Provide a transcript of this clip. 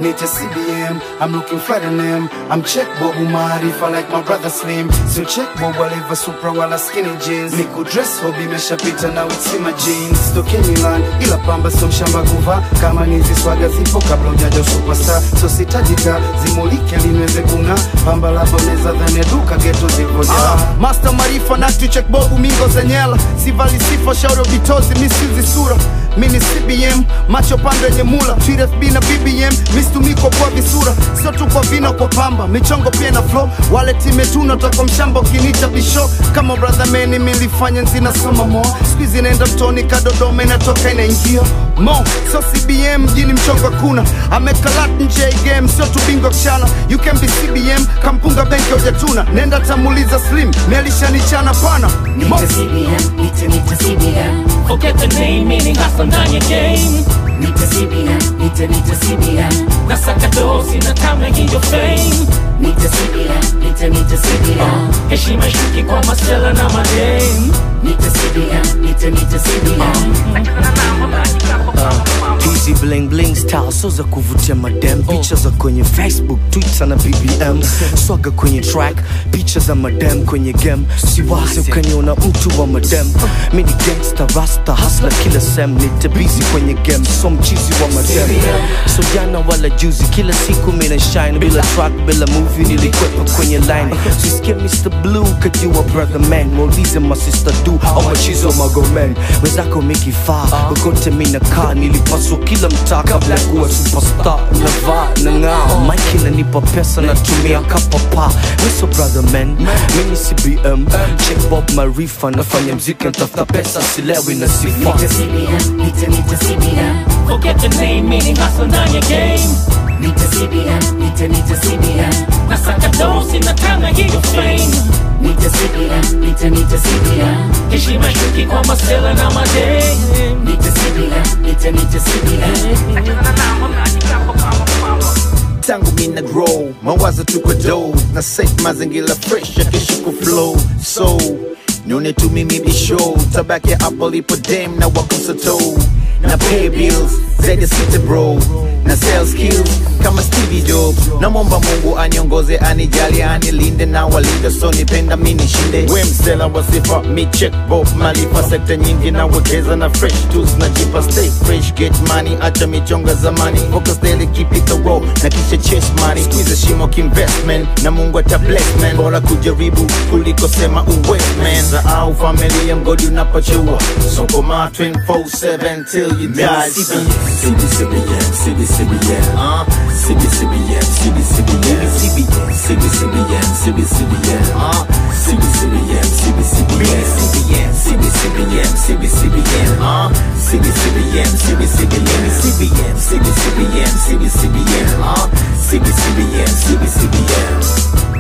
Nite CBM, I'm looking flat in them. I'm check Bob Umarifa like my brother Slim. So check Bob waliva Supra wala skinny jeans. Niku dress hobby imeshapita na witsima jeans. Toke Milan, ila pamba so mshamba kuva. Kama nizi swaga zipo kabla ujaja superstar. So sitajika, zimulike linweze kuna. Pamba la boneza dhani duka geto zivoja. Ah, Master Marifa na check bobu mingo zenyela sivali sifa shauri vitozi misizi sura mini CBM macho pande yenye mula TFB na BBM mistumiko kwa visura sio tu kwa vina kwa pamba michongo pia na flow wale timetuna toka mshamba ukinicha bisho kama brother meni milifanya nzina soma mo squeeze inaenda mtoni kadodoma inatoka inaingia mo so CBM mjini mchongo kuna amekalat nje ya game sio tu bingo kuchana you can be CBM kampunga benki hujatuna nenda tamuliza slim melishanichana pana Mo- Nite CBM, nite nite CBM, Forget the name, meaning hustle ndani ya game nite CBM, nite nite CBM, Nasaka dosi na time hiyo fame nite CBM, nite nite CBM, Heshima shuki kwa masela na madame nite CBM, nite nite CBM. hizi bling bling style so za kuvutia madem picha za kwenye facebook twitter na bbm swaga kwenye track picha za madem kwenye game siwazi ukaniona mtu wa madem mi ni gangsta rasta hasla kila sem nite busy kwenye game so mchizi wa madem so jana wala juzi kila siku mina shine bila track bila movie nilikwepa kwenye line sisikia mr blue kajua brother man muulize masista du au machizo magomen wenzako mikifaa kokote mina kaa nilipaswa kila mtaa kabla ya kuwa superstar navaa nang'aa mike inanipa pesa natumia kapapa miso brother man mimi cbm check bob marifa nafanya mziki natafuta pesa silewi na sifa Nite CBM, nite nite CBM, Forget the name, meaning hustle ndani ya game nite CBM, nite nite CBM, Nasaka dosi na time hiyo fame nite CBM, nite nite CBM, Heshima shuki kwa masela na madame nite CBM, nite nite CBM. tangu mina grow mawazo tuko do na set mazingira fresh ya kesho ku flow so nione tu mimi bisho tabaki hapo lipo dem na wakusato na pay bills zaidi sita bro na sales skills kama Stevie Jobs namwomba Mungu aniongoze anijali anilinde na walinde so nipenda mini shinde we msela wa sifa mi check bob malipa sekta nyingi na wekeza na fresh tools na jipa stay fresh get money acha michonga zamani focus daily keep it the roll na kisha chase money squeeze shimo investment na Mungu ata bless man bora kujaribu kuliko sema uwe man sahau familia mgodi unapochua so koma 24/7 till you die CBCBM, CBCBM, uh, CBCBM, CBCBM, CBCBM, CBCBM, uh, CBCBM, CBCBM, CBCBM, CBCBM, uh. CBCBM, CBCBM, CBM, CBCBM, CBCBM, CBCBM, CBCBM.